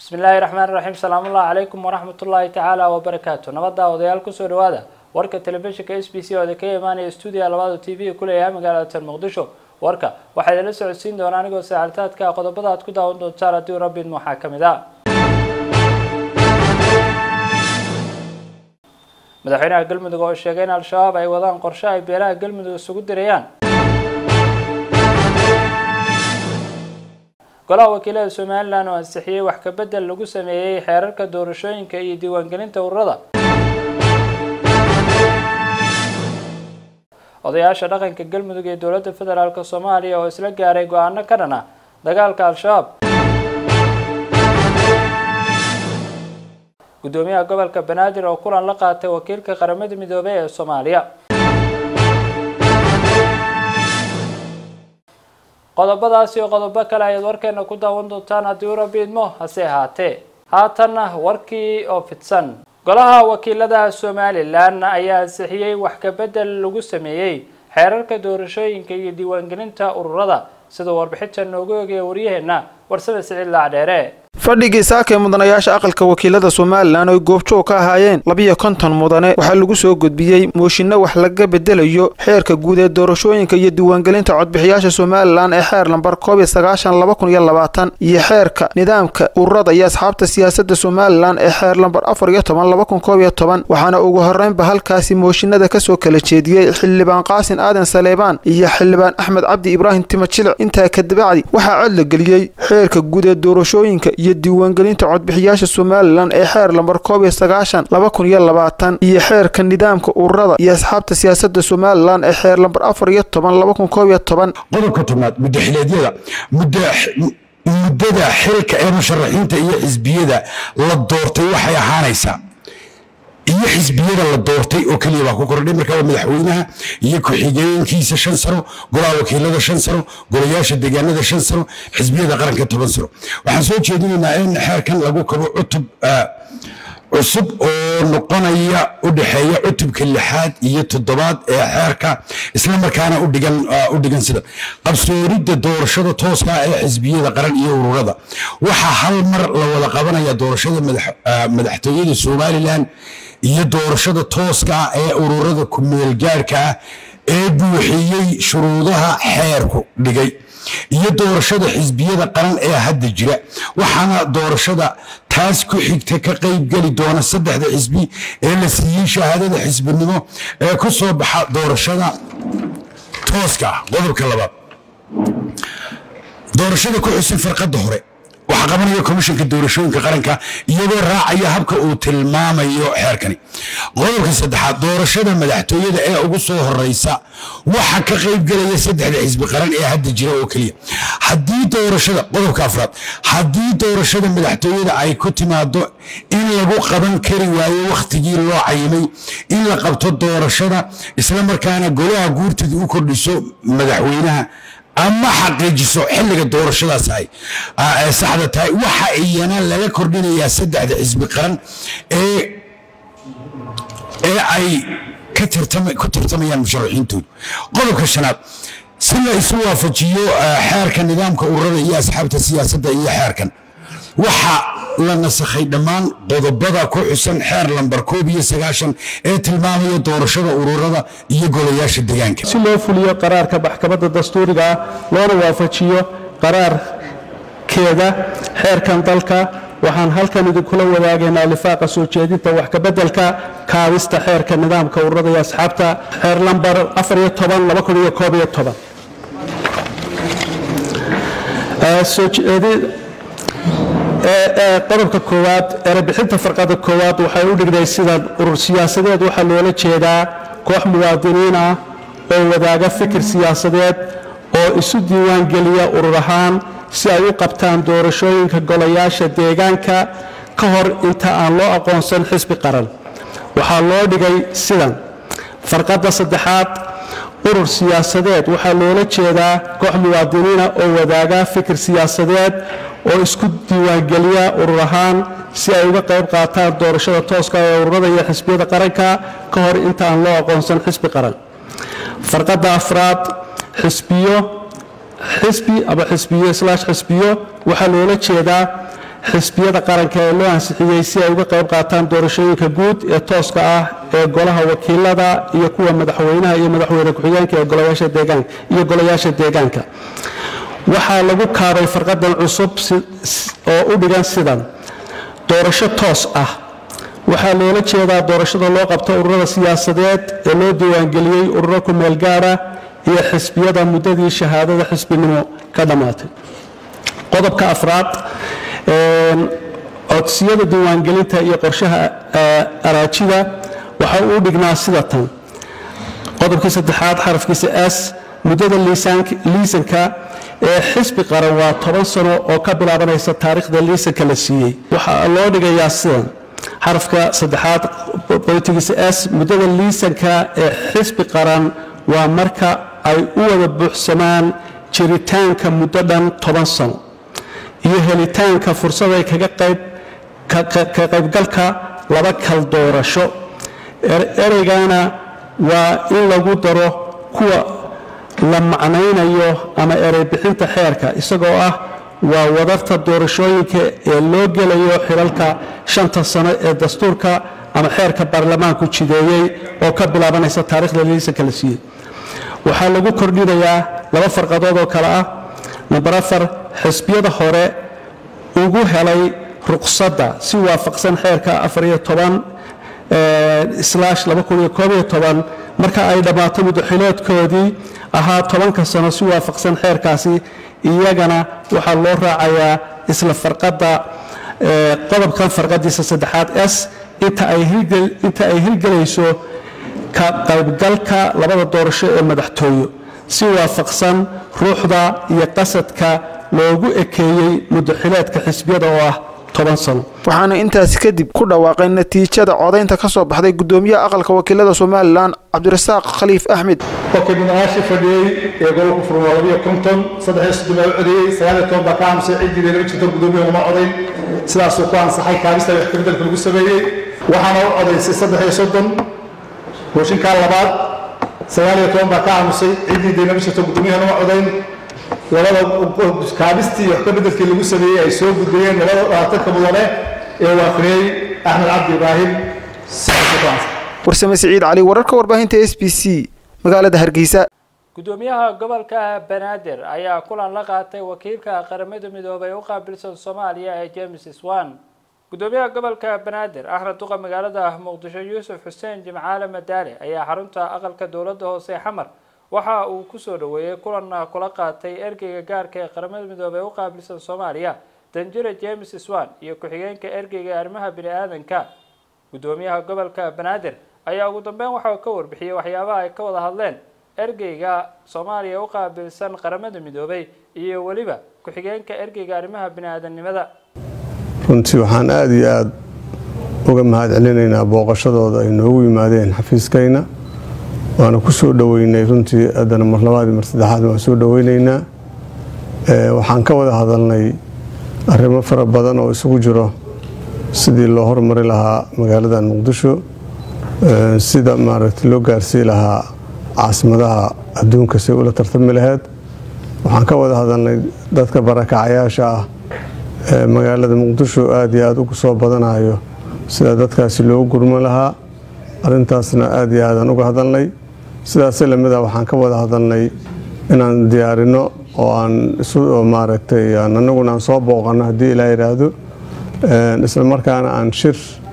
bismi illaahi raxmaan raxiim salaamullahi calaykum waraxmat ullaahi tacaala wabarakaatu nabadda odayaal kusoo dhawaada warka telefishinka s b c oo ka imaanaya stuudiya labaada t v ku leeyahay magaalada tan muqdisho warka waxaa idinla socodsiin doona anigoo saacaltaadka qodobada aad ku daawan doontaan haddii rabbin waxaa ka mid ah madaxweynaha galmudug oo sheegay in al-shabaab ay wadaan qorshe ay beelaha galmudug isugu dirayaan golaha wakiilada somalilan oo ansixiyey wax ka bedel lagu sameeyey xeerarka doorashooyinka iyo diiwaangelinta ururada odayaasha dhaqanka galmudug ee dowladda federaalk soomaaliya oo isla gaaray go-aano ka dhan ah dagaalka al-shabaab guddoomiyaha gobolka banaadir oo kulan la qaatay wakiilka qaramada midoobey ee soomaaliya qodobadaas iyo qodobo kale ayaad warkeena ku daawan doontaan haddii u rabi idmo hase ahaatee haatanna warkii oo fidsan golaha wakiilada somalilan ayaa ansixiyey wax ka bedel lagu sameeyey xeerarka doorashooyinka iyo diiwaangelinta ururada siduu warbixinta noogu eegaya waryaheena warsame siciid laacdheere fadhigii saaka ee mudanayaasha aqalka wakiilada somalilan oy goobjoog ka ahaayeen labiyo konton mudane waxaa lagu soo gudbiyey mooshinno wax laga bedelayo xeerka guud ee doorashooyinka iyo diiwaangelinta codbixiyaasha somalilan ee xeer lambar koob iyo sagaashan laba kun iyo labaatan iyo xeerka nidaamka ururada iyo asxaabta siyaasadda somalilan ee xeer lambar afar iyo toban laba kun koob iyo toban waxaana ugu horreynba halkaasi mooshinada kasoo kala jeediyey xildhibaan qaasin aadan saleebaan iyo xildhibaan axmed cabdi ibraahim timo jilic intaa kadibacdi waxaa cod la geliyey xeerka guud ee doorashooyinka iyo diiwaangelinta codbixiyaasha somalilan ee xeer lambar koob iyo sagaashan laba kun iyo labaatan iyo xeerka nidaamka ururada iyo asxaabta siyaasadda somalilan ee xeer lambar afar iyo toban laba kun koob iyo toban qodobka tobnaad mudaxileedyada muddada xilka ee musharaxiinta iyo xisbiyada la doortay waxay ahaanaysaa iyo xisbiyada la doortay oo keliya baa ku kordhay marka waa madaxweynaha iyo ku-xigeenkiisa shan sano golaha wakiilada shan sano golayaasha deegaanada shan sano xisbiyada qaranka toban sano waxaan soo jeedinaynaa in xeerkan lagu kabo cutub cusub oo noqonaya u dhexeeya cutubka lixaad iyo toddobaad ee xeerka islamarkaana udhigan u dhigan sida qabsooridda doorashada tooska ee xisbiyada qaran iyo ururada waxaa hal mar la wada qabanaya doorashada madaxtooyada somalilan iyo doorashada tooska ah ee ururada ku-meelgaarhka ah ee buuxiyey shuruudaha xeerku dhigay iyo doorashada xisbiyada qaran ee hadda jira waxaana doorashada taas ku xigta ka qaybgeli doona saddexda xisbi ee la siiyey shahaadada xisbinimo ee ku soo baxa doorashada tooska ah qodobka labaad doorashada ku xusan farqadda hore waxaa qabanaya komishanka doorashooyinka qaranka iyadoo raacaya habka uu tilmaamayo xeerkani qodobka saddexaad doorashada madaxtooyada ee ugu soo horeysa waxa ka qaybgelaya saddexda xisbi qaran ee hadda jira oo keliya haddii doorashada qodobka afraad haddii doorashada madaxtooyada ay ku timaado in lagu qaban kari waayo wakhtigii loo cayimay in la qabto doorashada islamarkaana golaha guurtida u kordhiso madaxweynaha ama xaqiijiso xilliga doorashadaas ay saxda tahay waxa iyana laga kordhinayaa saddexda xisbi qaran ee ee ay ku tartamayaan musharaxiintoodu qodobka shanaad si la isu waafajiyo xeerka nidaamka ururada iyo asxaabta siyaasadda iyo xeerkan waxa la nasakhay dhammaan qodobada ku xusan xeer lambar koob iyo sagaashan ee tilmaamaya doorashada ururada iyo golayaasha deegaanka si loo fuliyo qaraarka maxkamadda dastuuriga ah loona waafajiyo qaraarkeeda xeerkan dalka waxaan halkan idinkula wadaagaynaa lifaaqa soo jeedinta wax kabeddelka kaabista xeerka nidaamka ururada iyo asxaabta xeer lambar qodobka koowaad erebixinta farqada koowaad waxay u dhigday sidan urur siyaasadeed waxaa loola jeedaa koox muwaadiniin ah oo wadaaga fikir siyaasadeed oo isu diiwaangeliya urur ahaan si ay u qabtaan doorashooyinka golayaasha deegaanka ka hor inta aan loo aqoonsan xisbi qaran waxaa loo dhigay sidan farqadda saddexaad urur siyaasadeed waxaa loola jeedaa koox muwaadiniina oo wadaaga fikir siyaasadeed oo isku diiwaangeliya urur ahaan si ay uga qayb qaataan doorashada tooska ee ururada iyo xisbiyada qaranka ka hor inta aan loo aqoonsan xisbi qaran farqadda afraad xisbiyo xisbi ama xisbiyo slash xisbiyo waxaa loola jeedaa xisbiyada qaranka ee loo ansixiyey si ay uga qayb qaataan doorashooyinka guud ee tooska ah ee golaha wakiilada iyo kuwa madaxweynaha iyo madaxweyne ku-xigeenka ee golayaasha deegaanka iyo golayaasha deegaanka waxaa lagu kaabay farqadan cusub oo u dhigan sidan doorasho toos ah waxaa loola jeedaa doorashada loo qabto ururada siyaasadeed ee loo diiwaangeliyey ururo ku meel gaara iyo xisbiyada muddadii shahaadada xisbinimo ka dhammaatay qodobka afraad codsiyada diiwaangelinta iyo qorshaha araajida waxa uu dhignaa sida tan qodobkii saddexaad xarafkiisa s muddada liisanka ee xisbi qaran waa toban sano oo ka bilaabanaysa taariikhda liisanka la siiyey waxaa loo dhigayaa sidan xarafka saddexaad bolitigiisa s muddada liisanka ee xisbi qaran waa marka ay u wada buuxsamaan jiritaanka muddo dhan toban sano iyo helitaanka fursaday kaga qayb ka qaybgalka laba kal doorasho ereygana waa in lagu daro kuwa la macnaynayo ama erey bixinta xeerka isagoo ah waa wadarta doorashooyinka ee loo gelayo xilalka shanta sano ee dastuurka ama xeerka baarlamaanku jideeyey oo ka bilaabanaysa taarikhda liisanka la siiyey waxaa lagu kordhinayaa laba farqadood oo kale ah namber afar xisbiyada hore ugu helay ruqsadda si waafaqsan xeerka afariyo toban slash laba kun iyo koob iyo toban marka ay dhammaato muddaxileedkoodii ahaa tobanka sano si waafaqsan xeerkaasi iyagana waxaa loo raacayaa isla farqadda qodobkan farqadiisa saddexaad s inta ay hirgelayso ka qaybgalka labada doorasho ee madaxtooyo si waafaqsan ruuxda iyo qasadka loogu ekeeyey muddaxileedka xisbiyada oo ah toban sano waxaana intaasi kadib ku dhawaaqay natiijada codaynta ka soo baxday gudoomiyaha aqalka wakiilada somalilan cabdirasaaq khaliif axmed kolkii mudanayaashii fadhiyey ee gobolka furmo labiyo konton saddexiyo soddon baa u codeeyey sagaaliyo toban baa ka aamusay ciddii lama jirto gudoomiyaha uma codayn sidaasuu ku ansaxay kaabista wax kabeddelka lagu sameeyey waxaana u codaysay saddexiyo soddon gooshinkaa labaad sagaaliyo toban baa ka aamusay ciddii dee lama jirto gudoomiyaha uma codayn labada kaabistii wax ka beddelkii lagu sameeyey ay soo gudbayeen labada dhaatanka mudane ee waafiriyey axmed cabdi ibraahim warsame siciid cali wararka warbaahinta s b c magaalada hargeysa gudoomiyaha gobolka banaadir ayaa kulan la qaatay wakiilka qaramada midoobay u qaabilsan soomaaliya ee james swan gudoomiyaha gobolka banaadir axmed duqa magaalada muqdisho yuusuf xuseen jimcaale madaale ayaa xarunta aqalka dowladda hoose xamar waxa uu kusoo dhaweeyey kulan kula qaatay ergeyga gaarka ee qaramada midoobey u qaabilsan soomaaliya danjire james swan iyo ku-xigeenka ergeyga arrimaha bini-aadanka gudoomiyaha gobolka banaadir ayaa ugu dambeyn waxa uu ka warbixiyey waxyaabaha ay ka wada hadleen ergeyga soomaaliya u qaabilsan qaramada midoobey iyo weliba ku-xigeenka ergeyga arrimaha bini-aadamnimada runtii waxaan aada iyo aada uga mahad celinaynaa booqashadooda ay noogu yimaadeen xafiiskayna waana ku soo dhoweynay runtii haddana mar labaadii mar saddexaad waan soo dhoweynaynaa waxaan ka wada hadalnay arrimo fara badan oo isugu jiro sidii loo hormari lahaa magaaladan muqdisho sida maaragtay loo gaarsii lahaa caasimadaha adduunka say ula tartami laheyd waxaan ka wada hadalnay dadka barakacayaasha ah ee magaalada muqdisho aada iyo aada ugu soo badanayo sida dadkaasi loogu gurman lahaa arrintaasna aada iyo aadaan uga hadalnay sidaas lamida waxaan ka wada hadalnay inaan diyaarino oo aan isu maaragtay anaguna aan soo booqano haddii ilaa yidhaahdo isla markaana aan shir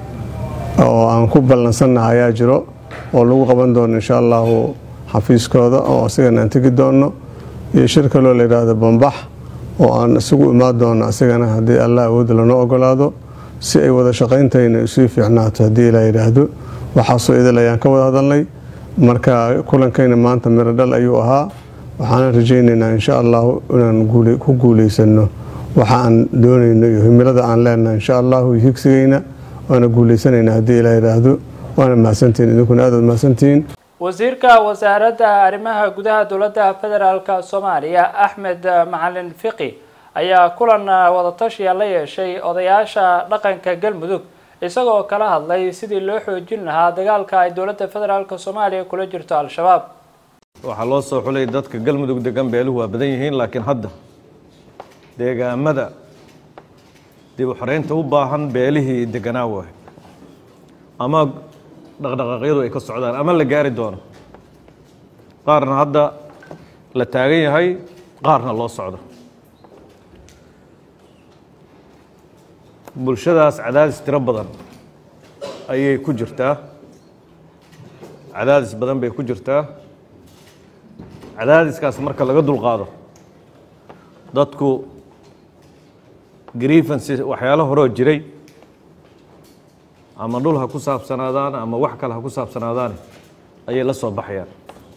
oo aan ku ballansannaha ayaa jiro oo lagu qaban doono insha allahu xafiiskooda oo asigana aan tegi doono iyo shir kaloo la yidhaahdo bambax oo aan isugu imaan doono asigana haddii allah awoodda lanoo ogolaado si ay wada shaqayntayna isii fiicnaato haddii ilaa yidhaahdo waxaasoo idil ayaan ka wada hadalnay marka kulankayna maanta miro dhal ayuu ahaa waxaana rajaynaynaa insha allahu inaan ku guulaysano waxa aan doonayno iyo himilada aan leenahay insha allahu iyo higsigayna waana guulaysanaynaa haddii ilaa yidhaahdo waana mahadsantihiin idinkuna aad waad mahadsantihiin wasiirka wasaaradda arrimaha gudaha dowladda federaalk soomaaliya axmed macalin fiqi ayaa kulan wadatashiya la yeeshay odayaasha dhaqanka galmudug isagoo kala hadlay sidii loo xoojin lahaa dagaalka ay dowladda federaalk soomaaliya kula jirto al-shabaab waxaa loo soo xulay dadka galmudug degan beeluhu waa badan yihiin laakiin hadda deegaamada dib u xoreynta u baahan beelihii deganaa waay ama dhaqdhaqaaqyadu ay ka socdaan ama la gaari doono qaarna hadda la taagan yahay qaarna loo socdo bulshadaas cadaadis tiro badan ayay ku jirtaa cadaadis badan bay ku jirtaa cadaadiskaas marka laga dulqaado dadku grievances waxyaalo horoo jiray ama dhul ha ku saabsanaadaan ama wax kale ha ku saabsanaadaan ayay la soo baxayaan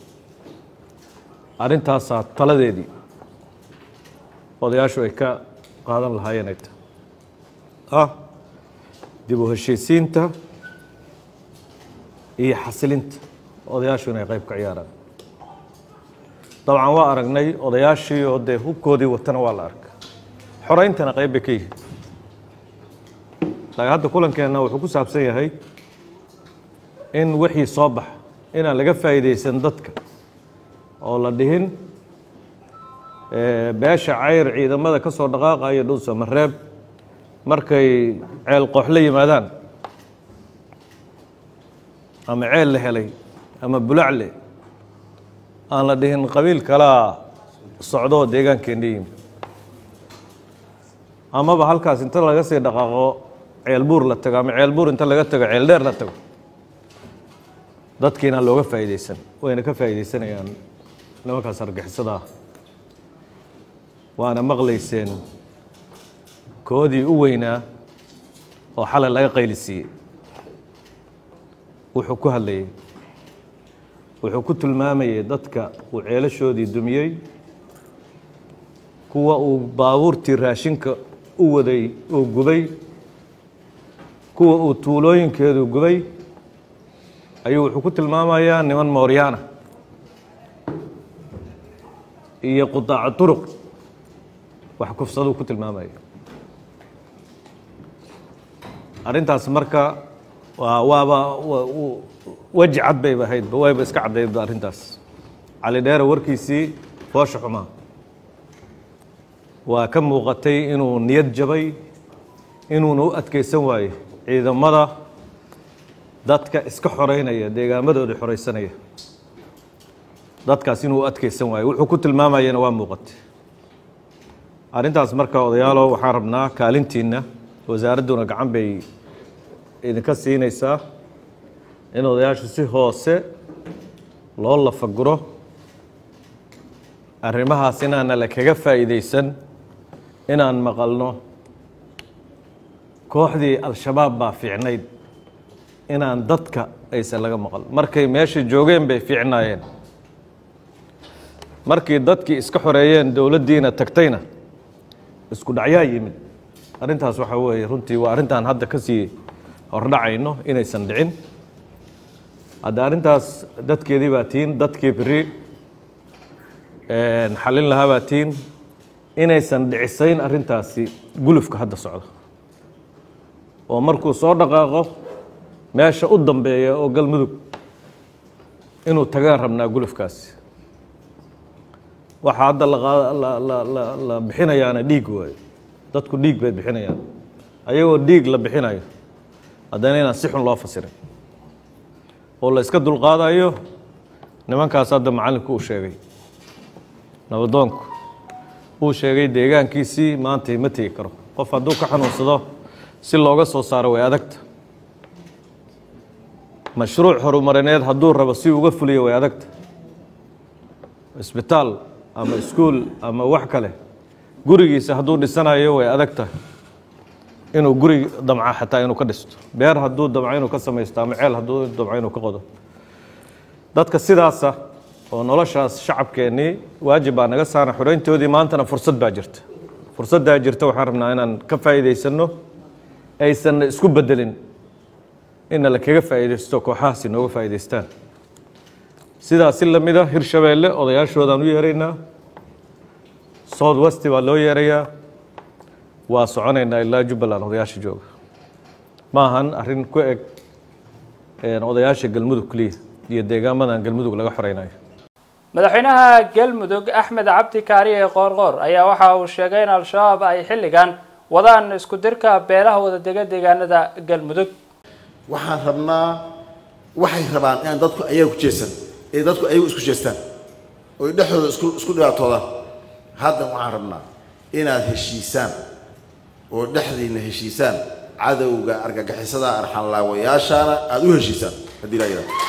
arrintaasaa taladeedii odayaashu ay ka qaadan lahaayeen ay tahay ah dib u heshiisiinta iyo xasilinta odayaashu inay qayb ka ciyaaraan dabcan waa aragnay odayaashii oo dee hubkoodii watana waa la arkay xorayntana qayb bay ka yihiin laakiin hadda kulankeenna wuxuu ku saabsan yahay in wixii soo baxa inaan laga faa'iidaysan dadka oo la dhihin beesha cayr ciidamada ka soo dhaqaaqaya dhulsa mareeb markay ceel qooxla yimaadaan ama ceel la helay ama bulacle aan la dhihin qabiil kalaa socdoo deegaankeenna yimi amaba halkaas inta laga sii dhaqaaqo ceel buur la tago ama ceel buur inta laga tago ceel dheer la tago dadkiina looga faa'iidaysan wayna ka faa'iidaysanayaan nimankaas argixisada ah waana maqlayseen koodii u weynaa oo xalay laga qaylisiiyey wuxuu ku hadlayey wuxuu ku tilmaamayey dadka uu ceelashoodii dumiyey kuwa uu baabuurtii raashinka u waday uu gubay kuwa uu tuulooyinkeedu gubay ayuu wuxuu ku tilmaamayaa niman mooryaana iyo qudaaco turuq wax kufsaduu ku tilmaamaya arrintaas marka waa waaba weji cad bayba ahaydba wayba iska caddaydba arrintaas cali dheere warkiisii foosha xumaa waa ka muuqatay inuu niyad jabay inuuna u adkaysan waayo ciidamada dadka iska xoreynaya deegaamadooda xoreysanaya dadkaas inuu u adkaysan waayo wuxuu ku tilmaamayana waa muuqatay arrintaas marka odayaalo waxaan rabnaa kaalintiinna wasaaradduna gacan bay idinka siinaysaa in odayaashu si hoose loo lafaguro arrimahaas inaana la kaga faa'iidaysan inaan maqalno kooxdii al-shabaab baa fiicnayd inaan dadka aysan laga maqal markay meesha joogeen bay fiicnaayeen markii dadkii iska xoreeyeen dowladdiina tagtayna isku dhacyaa yimid arrintaas waxaa weeye runtii waa arrintaan hadda ka sii hordhacayno inaysan dhicin hadda arrintaas dadkeedii baa tiin dadkii beri xallin lahaa baa tiin inaysan dhicisayn arrintaasi gulufka hadda socda oo markuu soo dhaqaaqo meesha u dambeeya oo galmudug inuu tagaan rabnaa gulufkaasi waxaa hadda la bixinayaana dhiig waayo dadku dhiig bay bixinayaan ayagoo dhiig la bixinayo haddana inaan si xun loo fasirin oo la iska dulqaadayo nimankaas hadda macallinku uu sheegay nabadoonku uu sheegay deegaankiisii maanta ma tegi karo qof hadduu ka xanuunsado si looga soo saaro way adagta mashruuc horumarineed hadduu rabo si uga fuliyo way adagta isbitaal ama iskuol ama wax kale gurigiisa hadduu dhisanayo way adag tahay inuu guri damca xataa inuu ka dhisto beer hadduu damco inuu ka samaysto ama ceel hadduu damco inuu ka qodo dadka sidaasa oo noloshaas shacabkeennii waajib baa naga saaran xoreyntoodii maantana fursad baa jirta fursaddaa jirta waxaan rabnaa inaan ka faa'iidaysanno aysanna isku bedelin inna la kaga faa'iidaysto kooxahaasi nooga faa'iidaystaan sidaa si la mida hirshabeelle odayaashoodaan u yeeraynaa south west baa loo yeerayaa waa soconaynaa ilaa jubbaland odayaasha jooga ma ahan arrin ku eg odayaasha galmudug keliya iyo deegaamadan galmudug laga xoreynayo madaxweynaha galmudug axmed cabdi kaariye qoorqoor ayaa waxa uu sheegay in al-shabaab ay xilligan wadaan isku dirka beelaha wadadega deegaanada galmudug waxaan rabnaa waxay rabaan inaan dadku ayaga ku jeestan ee dadku ayagu isku jeestaan oy dhexdooda isku isku dhibaatoodaan haddan waxaan rabnaa inaad heshiisaan oo dhexdiinna heshiisaan cadowga argagixisada arxanlaawayaashaana aada u heshiisaan haddii laa yidhahdo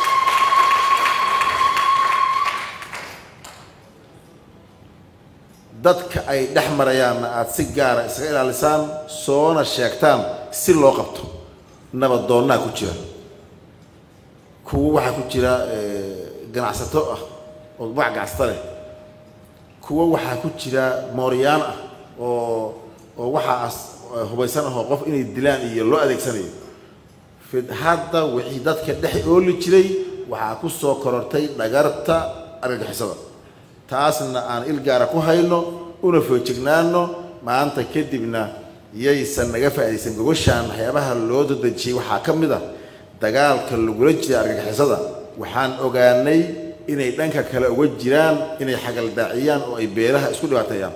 dadka ay dhex marayaanna aada si gaara isaga ilaalisaan soona sheegtaan si loo qabto nabadoonnaa ku jira kuwo waxaa ku jira ganacsato ah oo magac ganacsato leh kuwo waxaa ku jira mooryaan ah oo oo waxaas hubaysan ahoo qof inay dilaan iyo loo adeegsanayo fid hadda wixii dadka dhex ooli jiray waxaa ku soo korortay dhagarta argagixisada taasna aan il gaara ku hayno una foojignaano maanta kadibna yaysan naga faa'iidaysan gogoshaan waxyaabaha loo dadejiyey waxaa ka mid ah dagaalka lagula jiray argagixisada waxaan ogaanay inay dhanka kale uga jiraan inay xagaldaaciyaan oo ay beelaha isku dhibaateeyaan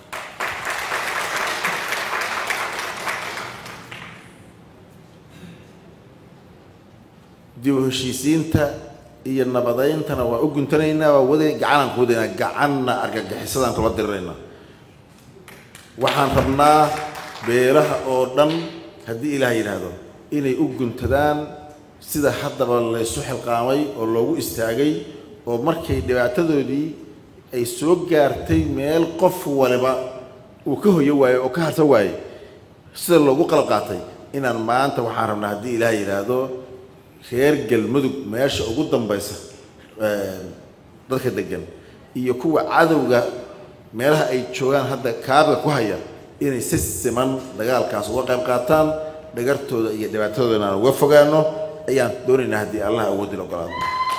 dib u heshiisiinta iyo nabadayntana waa u guntanaynaa waa wada gacanaan ku wadaynaa gacanna argagixisadaan kula diriraynaa waxaan rabnaa beelaha oo dhan haddii ilaah yidhaahdo inay u guntadaan sida haddaba laysu xilqaamay oo loogu istaagay oo markay dhibaatadoodii ay soo gaartay meel qof waliba uu ka hoyo waayo oo ka harsan waayey sida loogu qalab qaatay inaan maanta waxaan rabnaa haddii ilaah yidhaahdo reer galmudug meesha ugu dambaysa dadka degan iyo kuwa cadowga meelaha ay joogaan hadda kaabiga ku haya inay si siman dagaalkaas uga qayb qaataan dhagartooda iyo dhibaatadoodana aan uga fogaano ayaan doonaynaa haddii allah awoodin ogolaado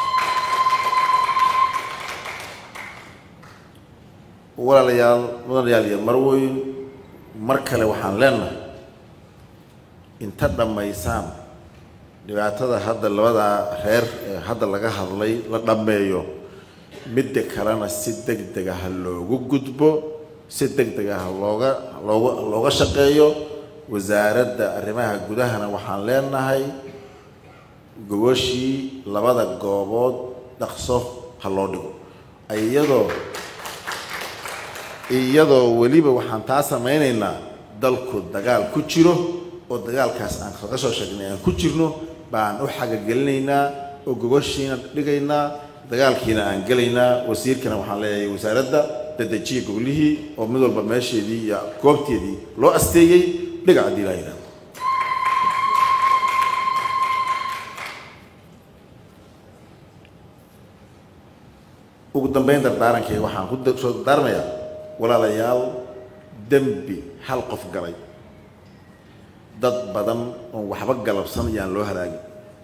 walaalayaal mudanayaal iyo marweyn mar kale waxaan leenahay inta dhammaysaan dhibaatada hadda labadaa reer ee hadda laga hadlay la dhammeeyo midda kalena si deg dega ha loogu gudbo si deg dega ha looga looga looga shaqeeyo wasaaradda arrimaha gudahana waxaan leenahay gogashii labada goobood dhaqso ha loo dhigo iyadoo iyadoo weliba waxaan taa samaynaynaa dalku dagaal ku jiro oo dagaalkaas aan kaga soo sheegnay aan ku jirno baan u xagagelinaynaa oo gogoshiina dhigaynaa dagaalkiina aan gelaynaa wasiirkana waxaan leeyahay wasaaradda dadejiya goglihii oo mid walba meesheedii iyo goobteedii loo asteeyey dhiga haddii laa yidhahdo ugu dambayn dardaarankayga waxaan ku soo dardaarmayaa walaalayaal dembi hal qof galay dad badan oon waxba galabsan ayaan loo halaagin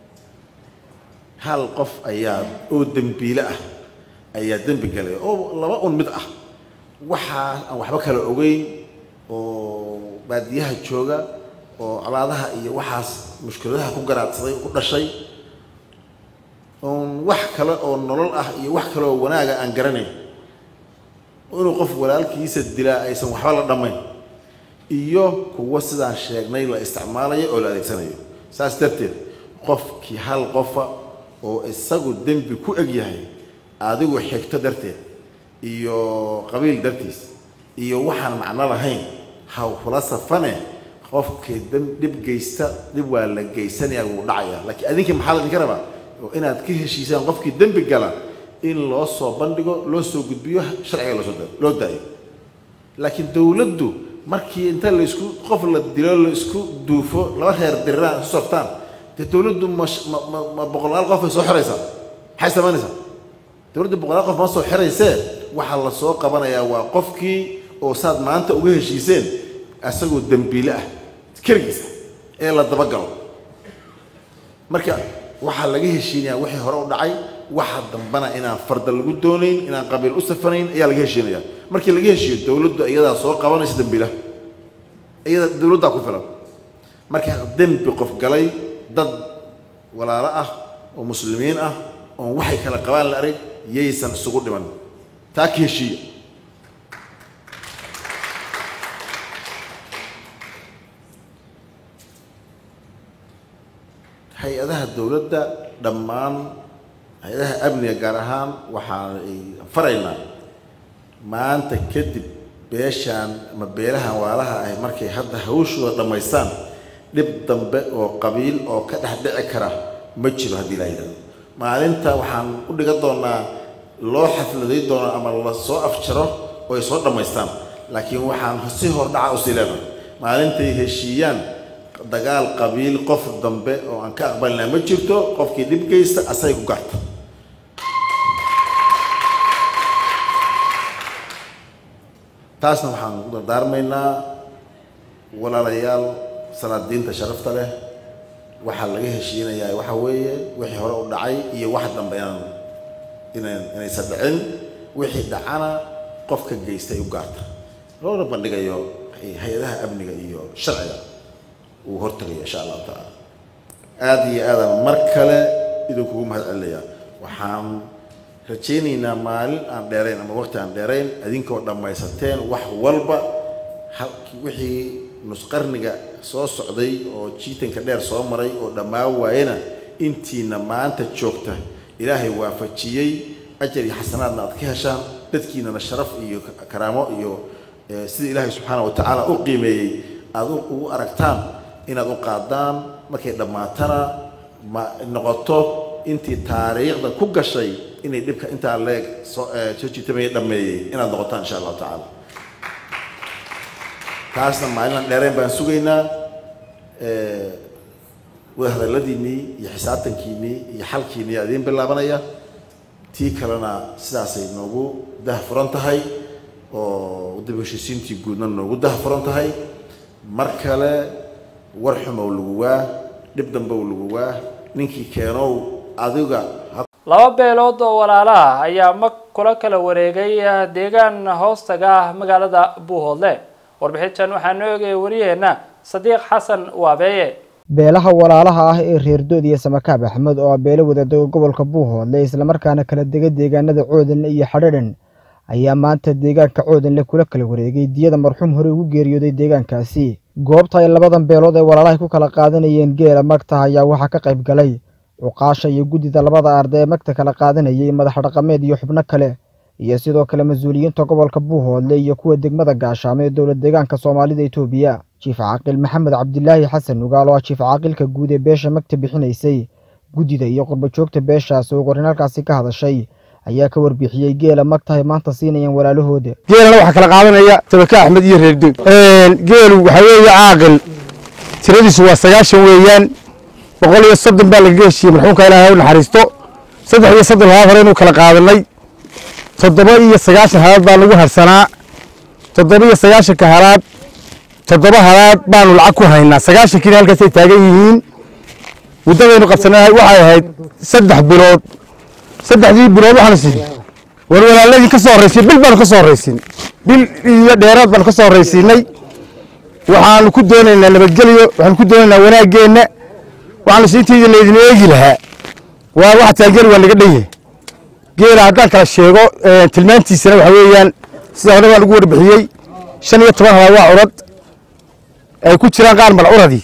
hal qof ayaa oo dembiile ah ayaa dembi galay oo laba un mid ah waxaa aan waxba kala ogeyn oo baadiyaha jooga oo colaadaha iyo waxaas mushkiladaha ku garaadsaday ku dhashay oon wax kale oo nolol ah iyo wax kale oo wanaaga aan garanayn inuu qof walaalkiisa dilaa aysan waxba la dhammayn iyo kuwo sidaan sheegnay la isticmaalayo oo la adeegsanayo saas darteed qofkii hal qofa oo isagu dembi ku eg yahay adigu xigto darteed iyo qabiil dartiis iyo waxaan macno lahayn ha kula safane qofkii dhib geysta dhib waa la geysanayaa wuu dhacayaa laakiin adinkii maxaa la idinka rabaa oo inaad ka heshiisaan qofkii dembi gala in loo soo bandhigo loo soo gudbiyo sharciga loosoo loo daayo laakiin dowladdu markii inta laisku qof la dilo la isku duufo laba reer diriraan isu saftaan dee dowladdu ma ma ma boqolaal qof ay soo xiraysaa maxay samaynaysaa dowladdu boqolaal qof ma soo xiraysee waxaa la soo qabanayaa waa qofkii oo saad maanta uga heshiiseen asagoo dembiile ah keligiisa ee la dabagalo marka waxaa laga heshiinayaa wixii hore u dhacay waxa dambana inaan farda lagu doonayn inaan qabiil u safanayn ayaa laga heshiinaya markii laga heshiiyo dowladdu iyadaa soo qabanaysa dembiilaha iyada dowladdaa ku filan marka dembi qof galay dad walaalo ah oo muslimiin ah oon waxay kala qabaan la arag yaysan isugu dhiman taa ka heshiiya hay-adaha dowladda dhammaan hay-adaha amniga gaar ahaan waxaan faraynaa maanta kadib beeshaan ama beelahan waalaha ahi markay hadda hawshooda dhammaystaan dhib dambe oo qabiil oo ka dhex dhici kara ma jiro haddii laa yidhahdo maalinta waxaan u dhigan doonaa loo xafladay doono ama la soo afjaro oo ay soo dhammaystaan laakiin waxaan si hordhaca usii leenahay maalintay heshiiyaan dagaal qabiil qof dambe oo aan ka aqbalinaa ma jirto qofkii dhib geysta asay ku garta taasna waxaan u dardaarmaynaa walaalayaal salaadiinta sharafta leh waxaa laga heshiinayaa waxa weeye wixii hore u dhacay iyo wax dambe inaan inaan inaysan dhicin wixii dhacana qofka geysta ay u gaarta loona bandhigayo hay-adaha amniga iyo sharciga uu hortagayo insha allahu tacaala aada iyo aadaan mar kale idinkugu mahad celinayaa waxaan rajaynaynaa maalin aan dheerayn ama waqti aan dheerayn idinkoo dhammaysateen wax walba wixii nusqarniga soo socday oo jiitanka dheer soo maray oo dhammaan waayena intiina maanta joogta ilaahay waafajiyey ajar iyo xasanaadna aad ka heshaan dadkiinana sharaf iyo karaamo iyo sida ilaahay subxaana wa tacaala u qiimeeyey aad ugu aragtaan inaad u qaadaan markay dhammaatana ma noqoto intii taariikhda ku gashay inay dhibka intaa leeg soo soo jiitamaya dhammeeyey inaad noqotaan insha allahu tacaala taasna maalinaan dheereen baan sugaynaa wadahadalladiinnii iyo xisaabtankiinnii iyo xalkiinnii yaa idiin bilaabanaya tii kalena sidaasay noogu dahfuran tahay oo dib heshiisiintii guudna noogu dahfuran tahay mar kale war xumow lagu waa dhib dambow lagu waa ninkii keenow adiga laba beelood oo walaalaha ayaa mag kula kala wareegay deegaan hoostaga ah magaalada buuhoodle warbixintan waxaa noo eegaya wariyaheenna sadiiq xasan waabeeye beelaha walaalaha ah ee reerdood iyo samakaab axmed oo ah beelo wadadaga gobolka buuhoodle islamarkaana kala dega deegaanada coodanle iyo xadhadhan ayaa maanta deegaanka coodanle kula kala wareegay diyada marxuum hore ugu geeriyooday deegaankaasi goobta ay labadan beelood ee walaalahay ku kala qaadanayeen geela magta ayaa waxaa ka qayb galay cuqaasha iyo guddida labada arday ee magta kala qaadanayay madax dhaqameed iyo xubno kale iyo sidoo kale mas-uuliyiinta gobolka buuhoodle iyo kuwa degmada gaashaamo ee dowlad deegaanka soomaalida etoobiya jiif caaqil maxamed cabdilaahi xasan nugaal oo ah jiif caaqilka guud ee beesha magta bixinaysay guddida iyo qurbajoogta beeshaas oo qorin halkaasi ka hadashay ayaa ka warbixiyey geela magta ay maanta siinayaan walaalahooda geelana waxaa kala qaadanaya tabaka axmed iyo reerdood geelu waxaa weeye caaqil tiradiisu waa sagaashan weeyaan boqol iyo soddon baa lagaga heshiiyey marxuumka ilaahay u naxariisto saddex iyo soddon halaad hore inuu kala qaadanay toddoba iyo sagaashan halaad baa lagu harsanaa toddoba iyo sagaashanka halaad toddoba halaad baanu lacag ku haynaa sagaashankiina halkaasay taagan yihiin muddadaynu qabsanahay waxay ahayd saddex bilood saddexdii bilood waxaanu siin war walaaladii ka soo horraysiin bil baanu ka soo horraysiin bil iyo dheeraad baanu ka soo horraysiinay waxaanu ku doonaynaa nabadgelyo waxaanu ku doonaynaa wanaaggeenna waxaanu siintiida laydin eegi lahaa waa waxa taalgeli waa naga dhan yahay geela haddaan kala sheego tilmaantiisana waxa weeyaan sida hore baan ugu warbixiyey shan iyo toban halaad waa curad ay ku jiraan qaar malcuradii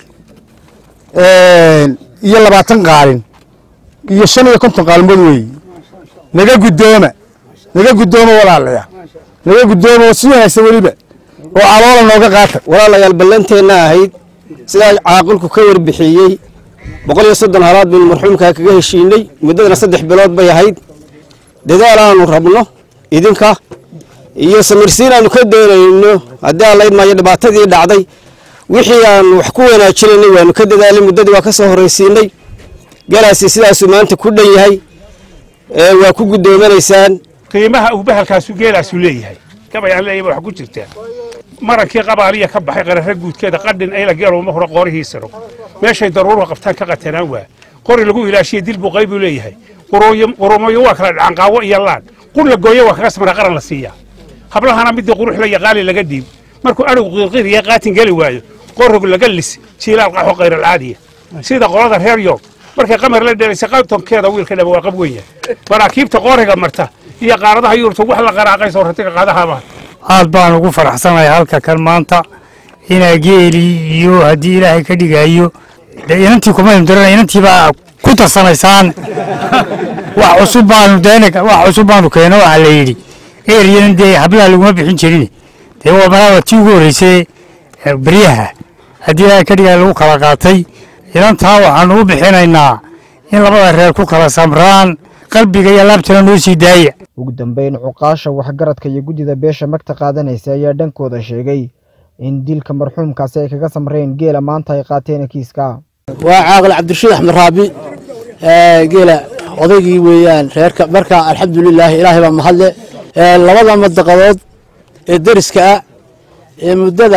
iyo labaatan qaalin iyo shan iyo konton qaalmood weeye naga guddooma naga guddooma walaalaya naga guddooma oo si wanaagsan weliba oo caloola nooga qaata walaalayaal ballanteenna ahayd sidaa caaqilku ka warbixiyey boqol iyo soddon halaad baynu marxuumkaa kaga heshiinay muddadana saddex bilood bay ahayd dadaal aanu rabno idinka iyo samirsiin aanu ka doonayno haddii aan layd maayo dhibaatadii dhacday wixii aanu wax ku wanaajinaynay waanu ka dadaalay muddadii waa ka soo horraysiinay galaasi sidaasuu maanta ku dhan yahay waa ku gudoomanaysaan qiimaha uu bahalkaasu geelaasu leeyahay gabayaan leeyahay wax ku jirtaa marankii qabaaliya ka baxay qararra guudkeeda qadhin ayla geeluma hore qoorihiisano meeshay daruuruha qabtaan ka qatanaan waa qori lagu ilaashiya dil buu qayb u leeyahay qurumoyo waa kala dhacan qaawo iyo laan qur la gooyo waa kaga samra qaran la siiyaa hablahana midii qurux la yaqaali laga dhiib markuu adhigu qiirqiiriya qaatin geli waayo qorog laga lis jiilaal qaxo qayralcaadiya sida qolada reer yoog markay qamar la dhelaysa qaybtonkeeda wiilka dhaba waa qab weyn yahay maraakiibta qooriga marta iyo qaaradaha yurubta wax la qaraaqayso ratiga qaadahaaba aad baan ugu faraxsanahay halka kan maanta inaa geeli iyo haddii ilaahay ka dhigayo dee inantii kumaynu diran inantiibaa ku tarsanaysaan wax cusub baanu deen wax cusub baanu keeno waxaa la yidhi eryanan dee hablaha laguma bixin jirin dee waa malaaba tii ugu horreysay beryaha haddii ilaahay ka dhigaa lagu kala qaatay inantaa waxaanu u bixinaynaa in labada reer ku kala samraan qalbiga iyo laabtana noo sii daaya ugu dambeyn cuqaasha waxgaradka iyo guddida beesha magta qaadanaysa ayaa dhankooda sheegay in dilka marxuumkaasi ay kaga samreen geela maanta ay qaateen kiiska waa caaqil cabdirashiid axmed raabi geela odaygii weeyaan reerka marka alxamdulilaahi ilaahay baa mahadle labada madaqadood ee deriska ah ee muddada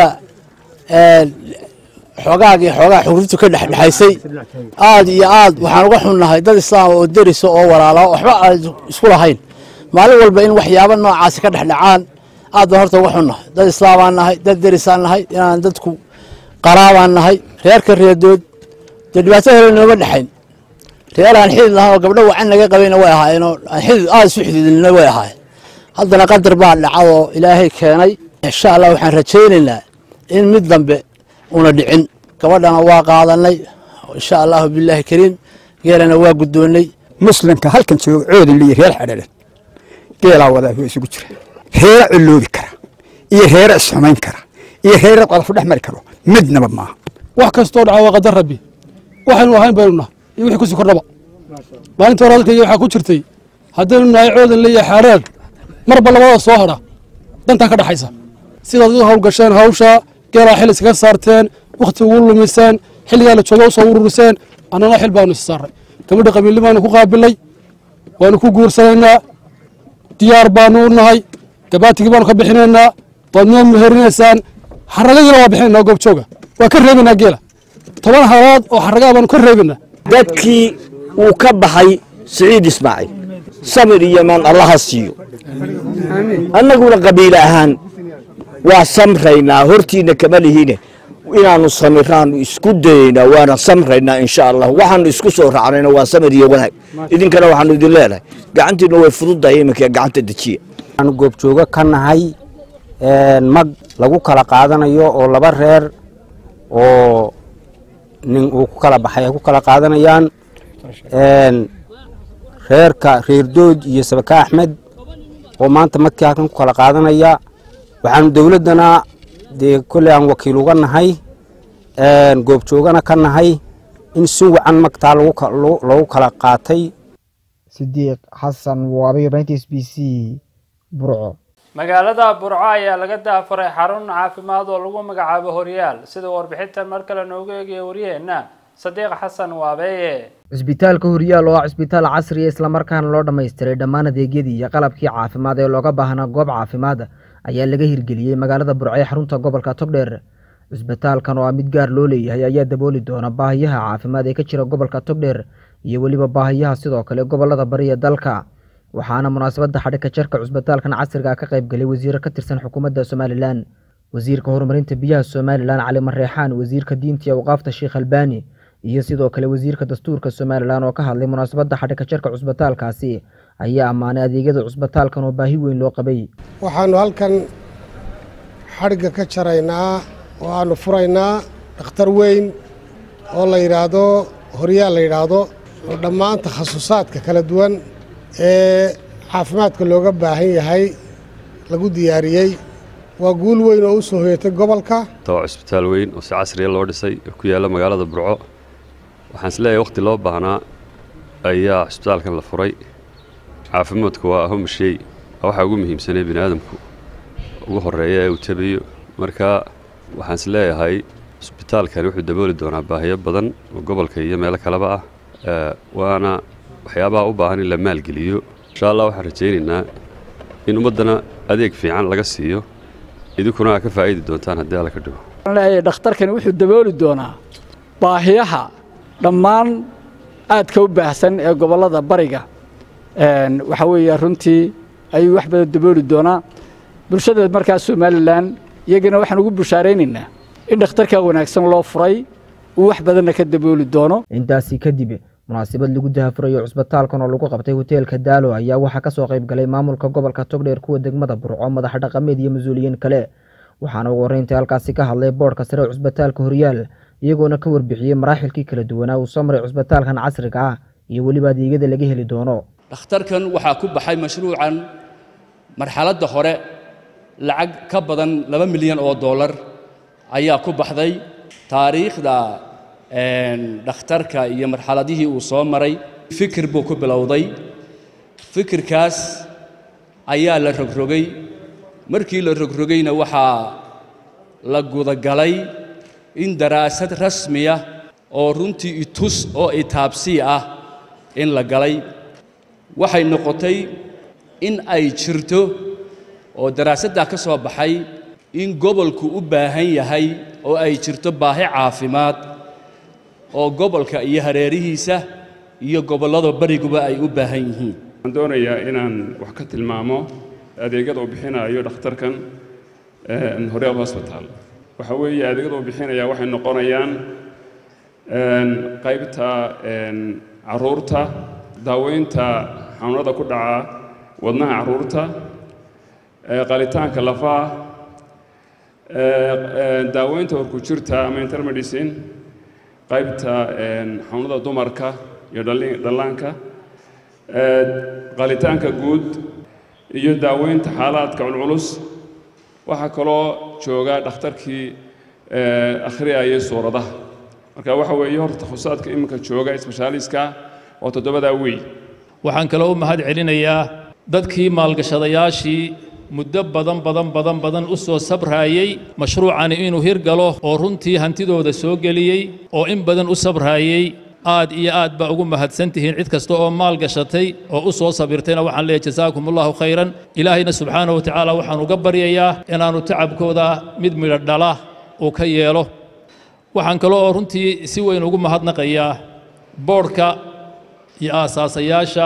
xoogaag iyo xoogaa xurriytu ka dhexdhexaysay aad iyo aad waxaan uga xunnahay dad islaam oo derisa oo walaala waxba aan isku lahayn maalin walba in waxyaabo noocaasi ka dhexdhacaan aad baan horta uga xunnahay dad islaamaan nahay dad derisaan nahay inaan dadku qaraabaan nahay reerka reedood dee dhibaato hore nooma dhexayn reer aan xidid lahaan oo gabdho wacan naga qabayna way ahaayeenoo aan xidid aad isu xididnina way ahaayeen haddana qadar baa dhacadoo ilaahay keenay insha allah waxaan rajaynaynaa in mid dambe una dhicin gabadhana waa qaadanay insha allahu bilaahi kariim geelana waa guddoonnay muslimka halkan jooga coodan liyo reer xadhalan geelaa wadaa waa isugu jira reera coloobi kara iyo reera isxumayn kara iyo reera qodafo dhex mari karo midnaba maaha wax kastoo dhaca waa qadar rabbi waxaynu ahayn baynu nahay iyo wixii kusii kordhaba maalinta hore hadalkayga waxaa ku jirtay haddaynu nahay coodan liyo xaadhaad marba labada soo hadha dantaa ka dhaxaysa sidaad u hawlgasheen hawsha geelaa xil iskaga saarteen wakhti ugu lumiseen xilligaa la jooga usoo ururiseen annana xil baanu is saaray gabadha qabiilli baanu ku qaabilay waanu ku guursanaynaa diyaar baanu u nahay gabaatigii baanu ka bixinaynaa waad noo meherinaysaan xaragadiina waa bixinaynaa goobjooga waa ka reebaynaa geela toban halaad oo xaragaa baanu ka reebaynaa dadkii uu ka baxay siciid ismaaciil samir iyo maan allaha siiyo annaguna qabiile ahaan waa samraynaa hortiina kama lihiine inaanu samiraanu isku dayaynaa waana samraynaa insha allah waxaanu isku soo raacnayna waa samir iyo wanaag idinkana waxaanu idin leenahay gacantiina way fududahay iminka gacanta dejiya waxaanu goobjoogo ka nahay mag lagu kala qaadanayo oo laba reer oo nin uu ku kala baxay ay ku kala qaadanayaan reerka reerdood iyo sabaka axmed oo maanta magkii halkan ku kala qaadanaya waxaanu dowladdana dee kolley aan wakiil uga nahay goobjoogana ka nahay in si wacan magtaa lagu kala qaatay sidiiq xasan waabiyo s b c burco magaalada burco ayaa laga daafuray xarun caafimaad oo lagu magacaabo horyaal sida warbixintan mar kale noogu eegaya waryaheena sadiiq xasan waabeeye cisbitaalka horyaal oo ah cisbitaal casriya islamarkaana loo dhammaystiray dhammaan adeegyadii iyo qalabkii caafimaad ee looga baahnaa goob caafimaad ayaa laga hirgeliyey magaalada burco ee xarunta gobolka togdheer cisbitaalkan oo ah mid gaar loo leeyahay ayaa dabooli doona baahiyaha caafimaad ee ka jira gobolka togdheer iyo weliba baahiyaha sidoo kale gobolada bari ee dalka waxaana munaasabadda xadhigka jarka cisbitaalkan casriga ka qayb galay wasiiro ka tirsan xukuumadda somalilan wasiirka horumarinta biyaha somalilan cali mareexaan wasiirka diinta iyo awqaafta sheekh albaani iyo sidoo kale wasiirka dastuurka somalilan oo ka hadlay munaasabadda xadhigka jarka cusbitaalkaasi ayaa ammaanay adeegyada cusbitaalkan oo baahi weyn loo qabay waxaanu halkan xadhigga ka jaraynaa oo aanu furaynaa dhakhtar weyn oo la yidhaahdo horyaal la yidhaahdo oo dhammaan takhasusaadka kala duwan ee caafimaadka looga baahan yahay lagu diyaariyey waa guul weyn oo u soo hoyatay gobolka waa cusbitaal weyn oo si casriya loo dhisay oo ku yaalla magaalada burco waxaan is leeyahay wakhti loo baahnaa ayaa cusbitaalkan la furay caafimaadku waa ahom shay waxaa ugu muhiimsanee bini aadamku ugu horeeya ee uu tabayo marka waxaan is leeyahay cusbitaalkani wuxuu dabooli doonaa baahiyo badan oo gobolka iyo meelo kaleba ah waana waxyaabaha u baahan in la maalgeliyo insha allah waxaan rajaynaynaa in ummaddana adeeg fiican laga siiyo idinkuna aa ka faa'idi doontaan haddii alla ka dhigo leeyahay dhakhtarkani wuxuu dabooli doonaa baahiyaha dhammaan aadka u baahsan ee gobollada bariga waxa weeye runtii ayuu wax badan dabooli doonaa bulshada markaas somalilan iyagana waxaan ugu bushaaraynaynaa in dhakhtarka wanaagsan loo furay uu wax badanna ka dabooli doono intaasi kadib munaasabad lagu dahafurayo cusbitaalkan oo lagu qabtay hoteelka daalo ayaa waxaa kasoo qayb galay maamulka gobolka togdheer kuwa degmada burco madax dhaqameed iyo mas-uuliyiin kale waxaana ugu horreyntai halkaasi ka hadlay boodhka sare cusbitaalka horyaal iyagoona ka warbixiyey maraaxilkii kala duwanaa uu soo maray cusbitaalkan casriga ah iyo weliba adeegyada laga heli doono dhakhtarkan waxaa ku baxay mashruucan marxaladda hore lacag ka badan laba milyan oo dollar ayaa ku baxday taariikhda dhakhtarka iyo marxaladihii uu soo maray fikir buu ku bilowday fikirkaas ayaa la rogrogay markii la rogrogayna waxaa la gudagalay in daraasad rasmiya oo runtii itus oo itaabsii ah in la galay waxay noqotay in ay jirto oo daraasaddaa ka soo baxay in gobolku u baahan yahay oo ay jirto baahi caafimaad oo gobolka iyo hareerihiisa iyo gobollada bariguba ay u baahan yihiin waxaan doonayaa inaan wax ka tilmaamo adeegyada uu bixinayo dhakhtarkan horeal hosbital waxa weeye adeegyada uu bixinaya waxay noqonayaan qaybta caruurta daaweynta xanuunada ku dhaca wadnaha caruurta qalitaanka lafaha daaweynta horkujirta ama intermedicine qaybta xanuunada dumarka iyo dhallaanka qalitaanka guud iyo daaweynta xaalaadka culculus waxaa kaloo jooga dhakhtarkii akhriyayay suuradaha marka waxa weeye horta takhusaadka iminka jooga isbeshaaliska oo toddobadaa wey waxaan kaloo u mahad celinayaa dadkii maalgashadayaashii muddo badan badan badan badan u soo sabraayey mashruucani inuu hirgalo oo runtii hantidooda soo geliyey oo in badan u sabraayey aad iyo aad baa ugu mahadsan tihiin cid kasta oo maal gashatay oo u soo sabirtayna waxaan leeyahay jasaakum allahu khayran ilaahayna subxaanahu wa tacaala waxaan uga baryayaa inaannu tacabkooda mid midho dhala uu ka yeelo waxaan kaloo oo runtii si weyn ugu mahadnaqayaa boodhka iyo aasaasayaasha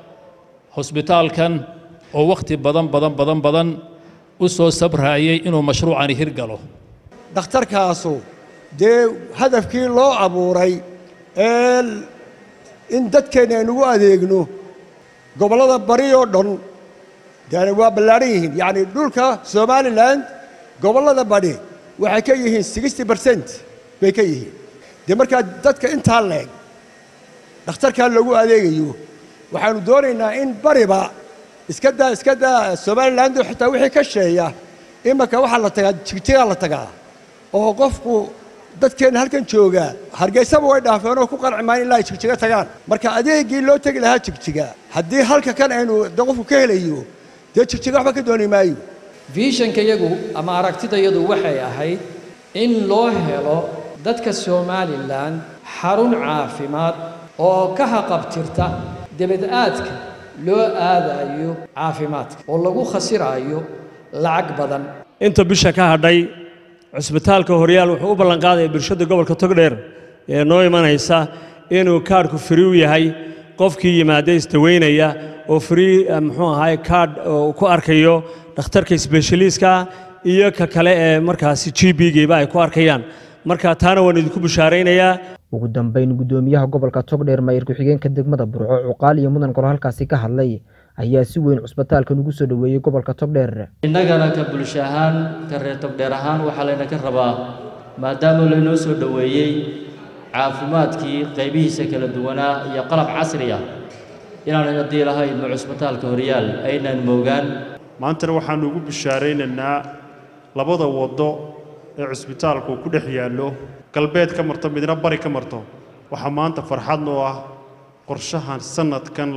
hosbitaalkan oo wakhti badan badan badan badan u soo sabraayey inuu mashruucani hirgalo dhakhtarkaasu dee hadafkii loo abuuray ee in dadkeenna aynugu adeegno gobollada bari oo dhan dee waa ballaadhan yihiin yacni dhulka somalilan gobollada bari waxay ka yihiin sixty percent bay ka yihiin dee markaa dadka intaa leeg dhakhtarkaa loogu adeegayo waxaanu doonaynaa in bariba iska daa iska daa somalilandu xitaa wixii ka sheeya imanka waxaa la tagaa jigjigaa la tagaa oo qofku dadkeenna halkan jooga hargeysaba way dhaafeen oo ku qanci maayan ilaa ay jigjiga tagaan marka adeegii loo tegi lahaa jigjiga haddii halka kan aynu de qofku ka helayo dee jigjiga waxba ka dooni maayo viishankayagu ama aragtidayadu waxay ahayd in loo helo dadka somalilan xarun caafimaad oo ka haqabtirta debad-aadka loo aadayo caafimaadka oo lagu khasiraayo lacag badan inta bisha ka hadhay cusbitaalka horyaal wuxuu u ballanqaadaya bulshada gobolka togdheer ee noo imanaysa inuu kaadhku firi u yahay qofkii yimaada isdaweynaya oo frii muxuu ahaay kaadh ku arkayo dhakhtarka sbeshaliiska iyo ka kale ee markaasi g b-giiba ay ku arkayaan marka taana waan idinku bushaaraynayaa ugu dambeyn guddoomiyaha gobolka togdheer maayir ku-xigeenka degmada burco cuqaal iyo mudan golo halkaasi ka hadlay ayaa si weyn cusbitaalkan ugu soo dhoweeyey gobolka togdheer innagana ka bulsho ahaan ka reer togdheer ahaan waxaa laynaka rabaa maadaama laynoo soo dhoweeyey caafimaadkii qaybihiisa kala duwanaa iyo qalab casri ah inaanan haddii lahayn ma cusbitaalka horyaal aynan moogaan maantana waxaannu ugu bishaaraynaynaa labada waddo ee cusbitaalku ku dhex yaallo galbeed ka marto midna bari ka marto waxaa maanta farxad noo ah qorshahan sannadkan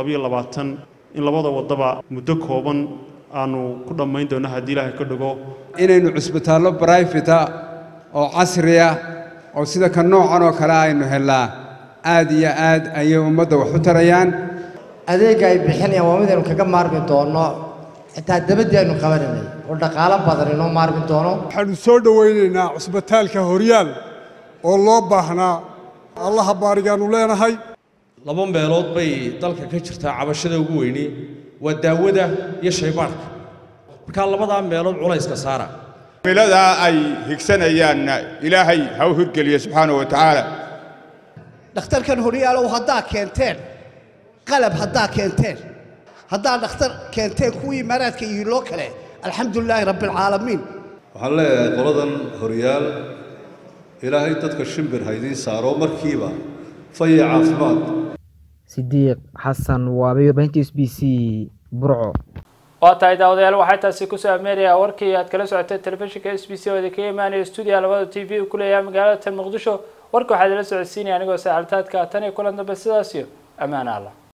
in labada waddaba muddo kooban aanu ku dhammayn doonno haddii ilaahay ka dhigo inaynu cusbitaallo brifata oo casriya oo sida ka noocan oo kale aynu hellaa aad iyo aad ayay ummadda wax u tarayaan adeegga ay bixinayaan waa midaynu kaga maarmi doonno xitaa dabadii aynu qabanaynay oo dhaqaalo badan inoo maarmi doono waxaanu soo dhowaynaynaa cusbitaalka horyaal oo loo baahnaa allaha baarigaannu leenahay laba meelood bay dalka ka jirtaa cabashada ugu weyni waa daawada iyo shaybaadhka markaa labadaa meelood culayska saara miladaa ay higsanayaanna ilaahay ha u hirgeliyo subxaana wa tacaala dhakhtarkan horyaalow haddaa keenteen qalab haddaa keenteen haddaa dhakhtar keenteen kuwii imaaraadka iyo loo kale alxamdulilaahi rabbialcaalamiin waxaan leeyahay qoladan horyaal ilaahay dadka shimbir ha idiin saaro markiiba faya caafimaad sidiiq xasan waabay warbaahinta s b c burco waa tahay daawadayaal waxay taasi kusoo ameeraya warkii aad kala socotay telefishinka s b c oo idinkaga imaanaya stuudiya labada t v uu ku leeyahay magaalada tan muqdisho warka waxaa idila socodsiinaya anigoo saacaltaadka tan iyo kulan dambe sidaas iyo ammaan allah